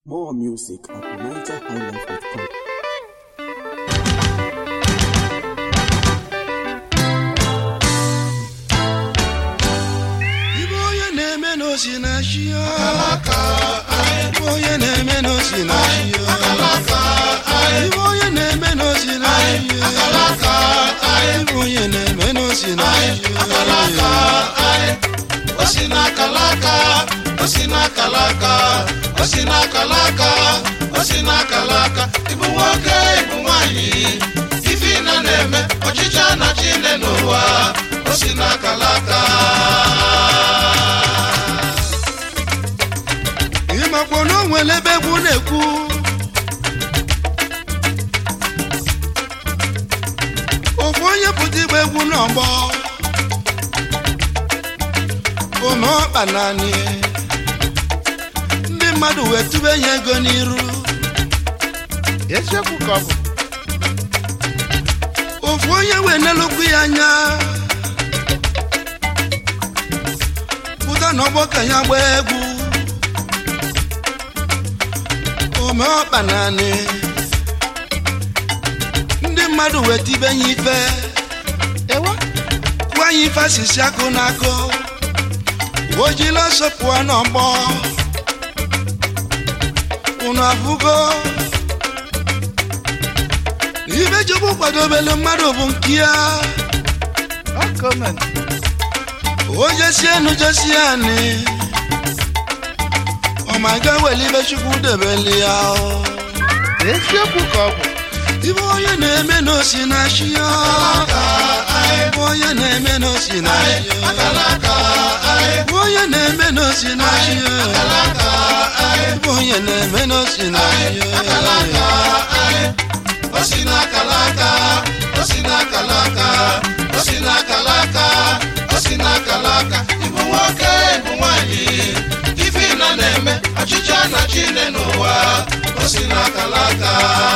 More music at NigerHighlife.com. Ibe onye na-eme n'osi na chi ya Ibe onye na-eme n'osi na chi ya Ibe onye na-eme n'osi na chi ya Ibe onye na-eme n'osi na chi ya osi n'akalaka osi n'akalaka osi n'akalaka osi n'akalaka ịbụ nwoke ịbụ nwanyị ife na na-eme ọchịchị na chine n'ụwa osi n'akalaka ịmakwa na o nwere ebe egwu na-ekwu ofu onye pụta igba egwu n'ọgbọ ome ọkpa naanị ndị mmadụ wee tube ya ego n'iru eziokwu ka ọ bụ ofu onye wee nelukwu ya anya pụta n'ọgbọ ka ya gbaa egwu ome ọkpa naanị ndị mmadụ wee tibe ya ife ewa kwuo ya ife asịsị akụ n'akụ o jila ọsọ pụọ n'ọgbọ unu afụgo ibe chukwu kwadobelu mmadụ bụ nke ya ọ gọọmenti o jesie enu jesie anị ọmaga wele ibe chukwu debeli ya o. eziokwu ka ọ bụ ibe onye na-eme n'osi na chi ya ibe onye na-eme n'osi na chi ya ibe onye na-eme n'osi na chi ya ibe onye na-eme n'osi na chi ya osi n'akalaka osi n'akalaka osi n'akalaka osi n'akalaka ịbụ nwoke ịbụ nwanyị ife na na-eme ọchịchị na chine n'ụwa osi n'akalaka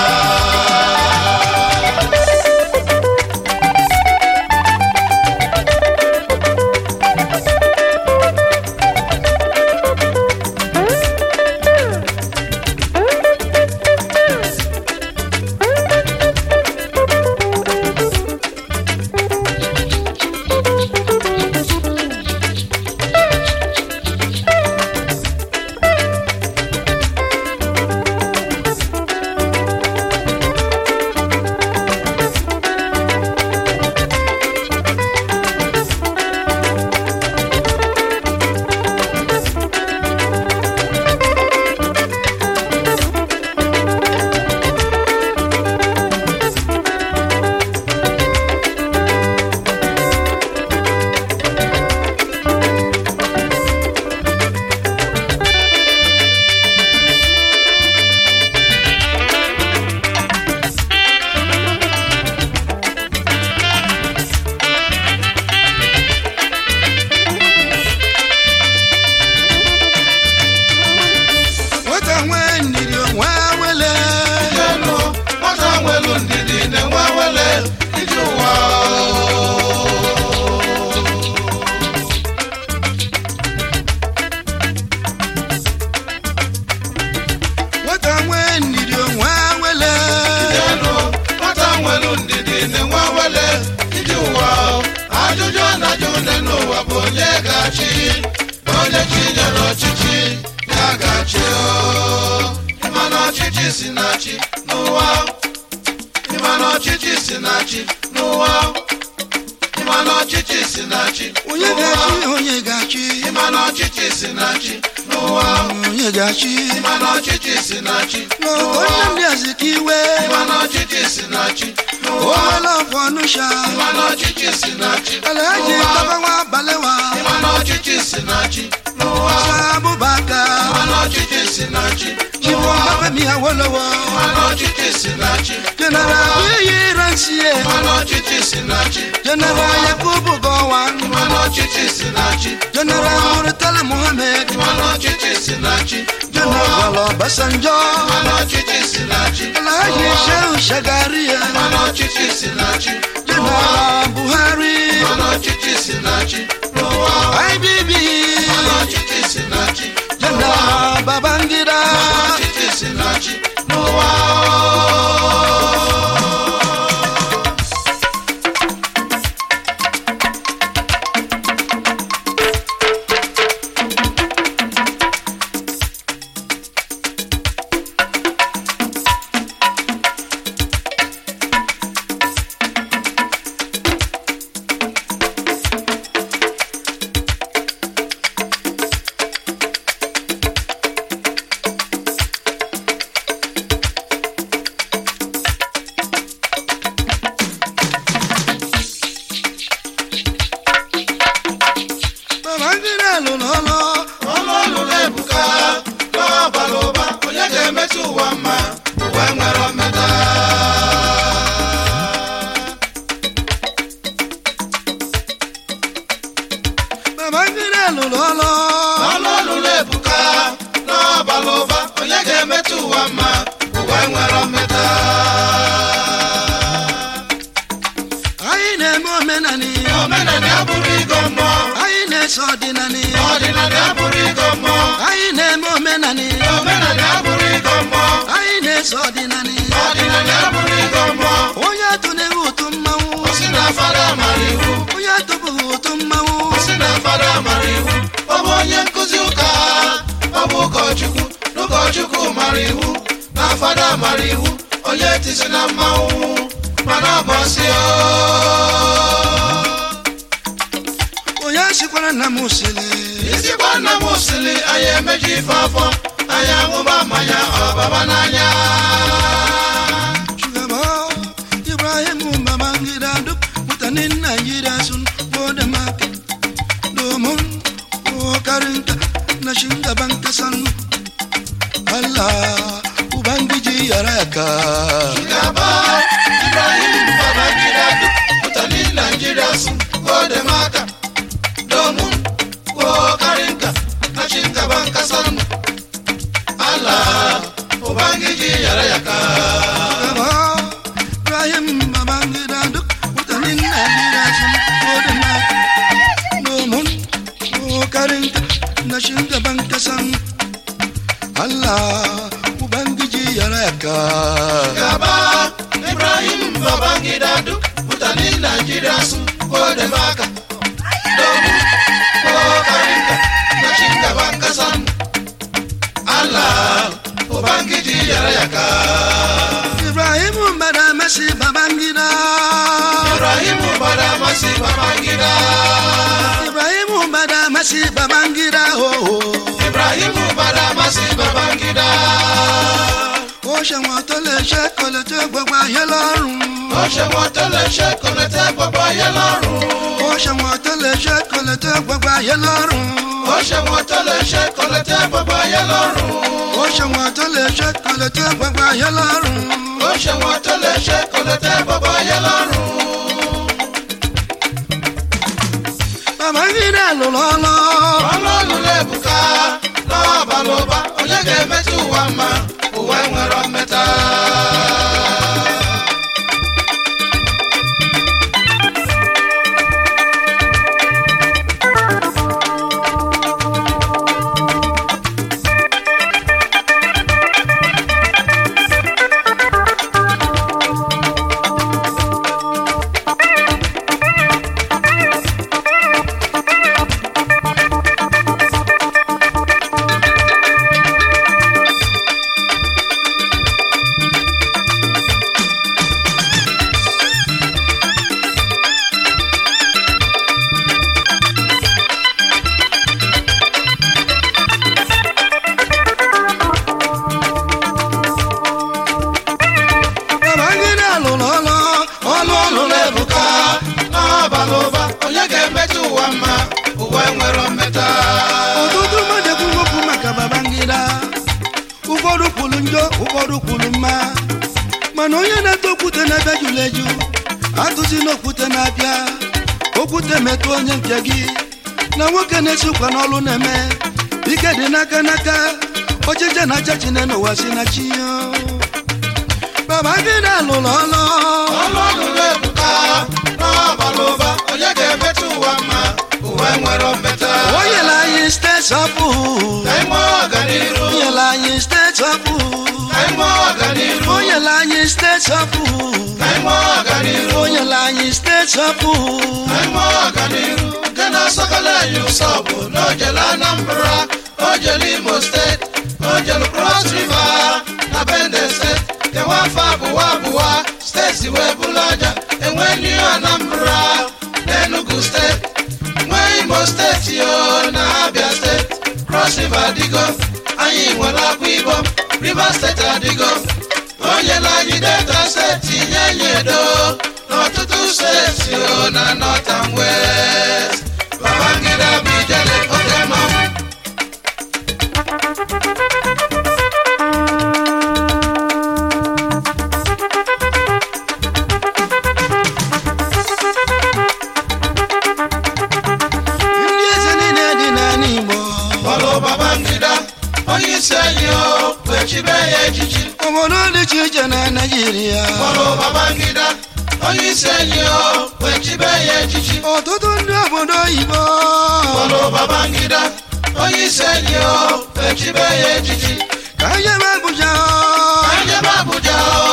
nwata nwee ndidi onwe wele elu nwata nwelu ndidi na-enwe wele iji ụwa nwata nwee ndidi onwe wele elu nwata nwelu ndidi na-enwe wele iji ụwa ajụjụ na-ajụ nne n'ụwa bụ onye ga-achị onye chi nyere ọchịchị ya ga-achị o. ịma na ọchịchị si na chi n'ụwa ịma na ọchịchị si na chi n'ụwa ịma na ọchịchị si na chi onye ga-achị onye ga-achị ịma na ọchịchị si na chi n'ụwa onye ga-achị ịma na ọchịchị si na chi n'ogo nne ndị azikiwe ịma na ọchịchị si na chi n'ụwa owele ọfọ ọnụsha ịma na ọchịchị si na chi alaji tabawa balewa ịma na ọchịchị si na chi n'ụwa sabubaka ịma na ọchịchị si na chi chiwo mafemi awolowo ịma na ọchịchị si na chi general biyi ransie ịma na ọchịchị si na chi general yakubu gowan ịma na ọchịchị si na chi general murtala muhammed ịma na ọchịchị si na chi general obasanjo ịma na ọchịchị si na chi alaji shehu shagaria ịma na ọchịchị si na chi general buhari ịma na ọchịchị si na chi n'ụwa ibb ịma na ọchịchị si na chi general babangida ọchịchị ụwa mma ụwa nwere mmeta anyị na-eme omenani omenala abụrụ ịgọ mmụọ anyị na-eso ọdịnani ọdịnala abụrụ ịgọ mmụọ anyị na-eme omenani omenala abụrụ ịgọ mmụọ anyị na-eso ọdịnani ọdịnala abụrụ ịgọ mmụọ onye atụneghị ụtụ mmanwụ osi na fada mara iwu onye atụbụghị ụtụ mmanwụ osi na fada mara iwu ọ bụ onye nkụzi ụka ọ bụ ụkọchukwu n'ụkọchukwu mara iwu na fada mara iwu onye tisi na mmanwụ mana ọ bụ ọsị onye sikwara nna m sịrị isikwa nna m sili anyị emeji ife afọ anyị aṅụba mmanya ọbaba n'anya shugaba ibrahim babangida duk mutanen najeriya sun gode maka domin kokarinka na shugaban kasan allah ubangiji ya raka gaba ibrahim babangida duk mutanen najeriya sun gode maka domin kokarinka na cin gaban kasar mu allah ubangiji ya raya ka shugaba ibrahim babangida duk mutanen najeriya sun gode maka domin kokarinka na shugaban kasan allah ubangiji ya raka gaba ibrahim babangida duk mutanen najeriya sun gode maka domin kokarinka na cin gaban kasar mu allah ubangiji ya raya ka Ibrahim bada masi babangida ibrahim bada masi babangida Ibrahim bada masi babangida oh oh ibrahim bada masi babangida ó ṣe wọn tó lè ṣe kò lè tó gbogbo ayé lọ́rùn ó ṣe wọn tó lè ṣe kò lè tẹ́ gbogbo ayé lọ́rùn ó ṣe wọn tó lè ṣe kò lè tó gbogbo ayé lọ́rùn ó ṣe wọn tó lè ṣe kò lè tẹ́ gbogbo ayé lọ́rùn ó ṣe wọn tó lè ṣe kò lè tó gbogbo ayé lọ́rùn ó ṣe wọn tó lè ṣe kò lè tẹ́ gbogbo ayé lọ́rùn babangida ló lọ́lọ́ ọlọ́run lẹ́bùká lọ́wọ́ balụba onye ga-emetụ ụwa mma ụwa nwere mmeta babangida ló lọ́lọ́ ọlụ ọlụ na-ebuka lọ́wọ́ balụba onye ga-emetụ ụwa mma ụwa nwere mmeta ọtụtụ mmadụ ekwughị okwu maka babangida ụfọdụ kwuru njọ ụfọdụ kwuru mma mana onye na-ete okwute na-abịa jụrụ eju atụzi n'okwute na-abịa okwute metụ onye nke gị na nwoke na-esi ụkwa n'ọlụ na-eme ike dị n'aka n'aka ọchịcha na acha chine n'ụwa si na chi ya babangida lụrụ ọlụ ọlụ ọlụ na-ebuka lọ́wọ́ balụba onye ga-emetụ ụwa mma ụwa nwere mmeta o nyere anyị steeti ọpụ ka anyị nwee ọganiru o nyere anyị steeti ọpụ ka anyị nwee ọganiru o nyere anyị steeti ọpụ ka anyị nwee ọganiru o nyere anyị steeti ọpụ ka anyị nwee ọganiru nke na-asọkala anyị ụsọ bụ n'ojele anambra ojele imo steeti ojele cross river na bende steeti kewa afọ abụwa abụwa steeti wee bụrụ aja enwe new anambra n'enugu steeti nwee imo steeti o na abia steeti cross river adịgo anyị nwere akwa ibom rivers steeti adịgo o nyela anyị delta steeti nye anyị edo n'ọtụtụ steeti o na north and west babangida bụ ijele oke mmanwụ ndị eze niile dị n'ala igbo ọlụ babangida onye isi anyị o kpechibe ya echichi obodo dị iche iche na naijiria kpọrọ babangida onye isi enyi o wee chibe ya echichi ọtụtụ ndị obodo oyibo kpọrọ babangida onye isi enyi o wee chibe ya echichi ka anyị ebe abụja ka njebe abuja o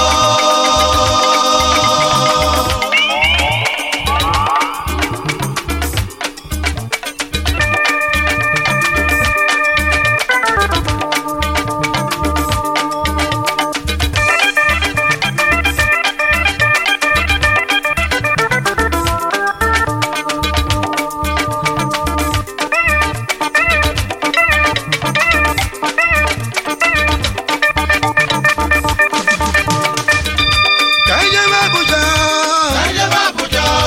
ka anyị ebe abụja ka njebe abuja o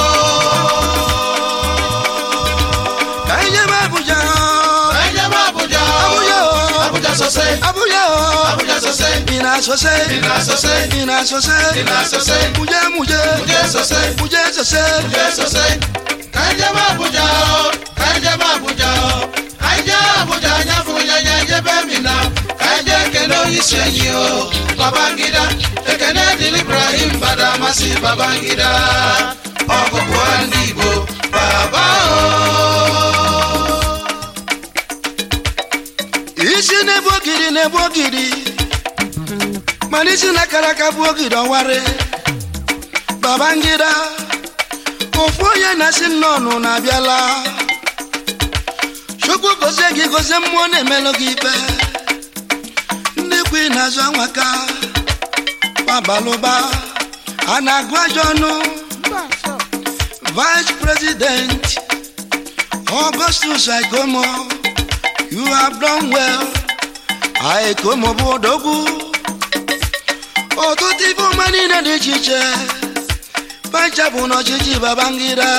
ka anyị ebe abụja ka njebe abuja Abuja o. abuja sose abụja o abuja sose ị na-asọse ị na-asose ị na-asọse ị na-asose muje muje muje sose muje sọse muje sose ka njebe abuja o ka njebe abuja o ka nje abuja nyafu nyanya njebe mina ka nje ekene onye isi enyi o babangida ekene dịrị ibrahim badamasi babangida ọgụgụ ndị igbo baba o isi na-ebu ogiri na-ebu ogiri mana isi na akara aka bụ ogiri ọwarị babangida ofu onye na-asị nnọnụ na-abịala chukwu gozie gị gozie mmụọ na-emelụ gị ikpe ndị kwu na-azụ anwaka babalụba a na-agụ ajọ ọnụ vice president augustus aikomo You have done well. Aikomo bụ odogwu. Ọtụtụ ife ọma niile dị iche iche. Pancha bụ n'ọchịchị Babangida.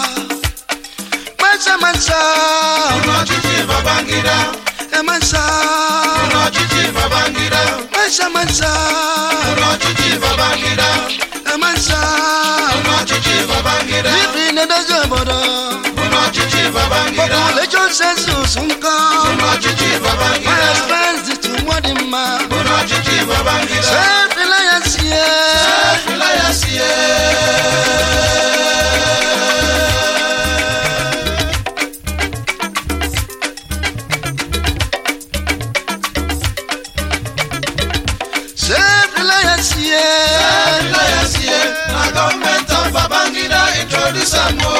Mansa mansa. n'ọchịchị babangida Emansa. n'ọchịchị babangida Mansa mansa. n'ọchịchị babangida Emansa. n'ọchịchị babangida Ife na-edozi obodo. n'ọchịchị babangida Population census nkọ. n'ọchịchị babangida Finance dị tụmọ dị mma. n'ọchịchị babangida Self-reliance yeah. Filayasie. Self-reliance yeah. Filayasie. Na gọọmenti of Babangida introduce am o.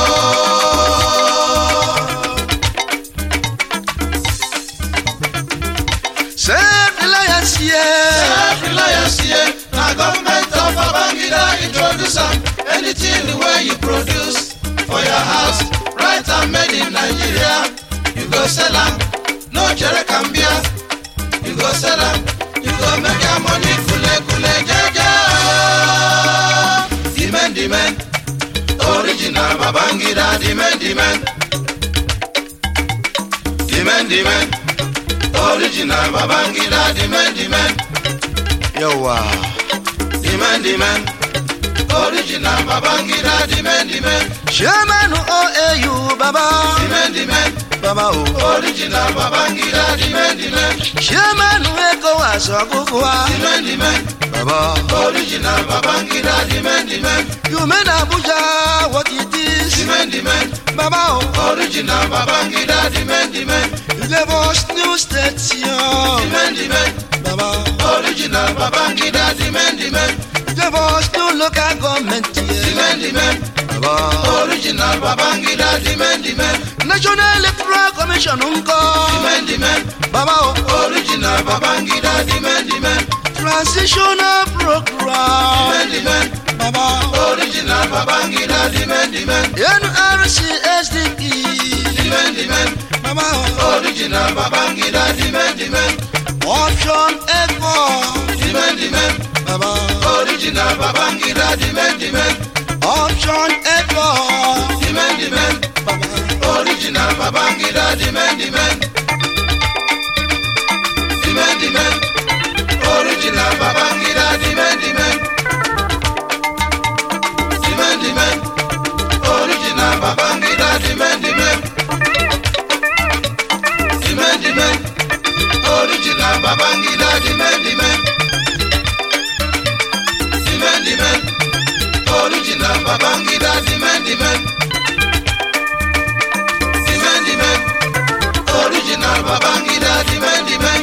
Self-reliance yeah. Filayasie. Na gọọmenti of Babangida introduce am. Anything wey you produce for your house, right and made in Nigeria, you go sell am. No jere can bia. You go sell am. You go make your money kule kule jeje. o. Demand demand. Original Babangida demand demand. Demand demand. Original Babangida demand demand. Yawa. Demand demand. Original Babangida demand demand. Chairman OAU Baba. Demand demand. Baba o. Original Babangida demand demand. Chairman ECOWAS Ogugua. Demand demand. Baba. Original Babangida demand demand. You made Abuja what it is. Demand demand. Baba o. Original Babangida demand demand. You gave us new station. Demand demand. Baba. Original Babangida demand demand. You gave us new local government. Yeah. Demand demand. Baba. Original Babangida demand demand. National Electoral Commission Unko. Demand demand. Baba o. Original Babangida demand demand. Transitional program. Demand demand. Baba. Original Babangida demand demand. NRC SDP. Demand demand. Baba. Original Babangida demand demand. Option Echo. Demand demand. Baba. Original Babangida demand demand. Option Echo. Demand demand. Baba. Original Babangida demand demand. Demand demand. Original Babangida demand demand. Demand demand. Original Babangida demand demand. Demand demand. Original Babangida the man the man the man the man original Babangida the man the man the man the man original Babangida the man the man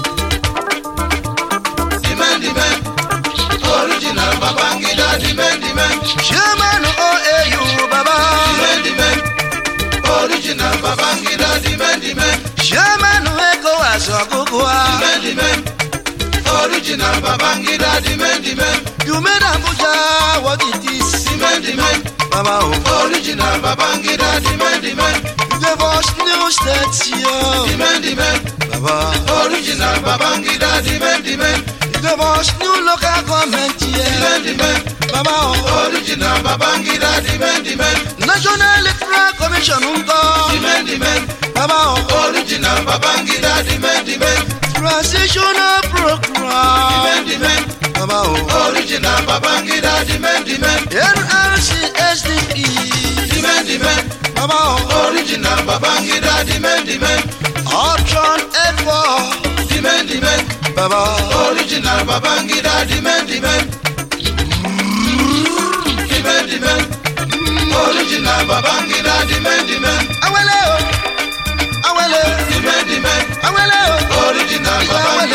the man the man original Babangida the man the man Chairman OAU Baba. the man the man original Babangida the man the man Chairman ECOWAS Ogugua. the man the man original Babangida the man the man You made Abuja what it is. the man the man Baba oh. original Babangida the man the man You gave us new states the yo. man the man Baba. original Babangida the man the man You gave us new local government the yeah. man the man Baba oh. original Babangida the man the man National Electoral Commission the Ungo. man the man Baba oh. original Babangida the man the man Transitional the program. man the man Baba oh. original Babangida the man the man NRC SDP. the man the man Baba oh. original Babangida the man the man Option Echo. the man the man Baba. original Babangida the man the man the man the man original Babangida the man the man Awele o. Awele. the man the man Awele o. original Awele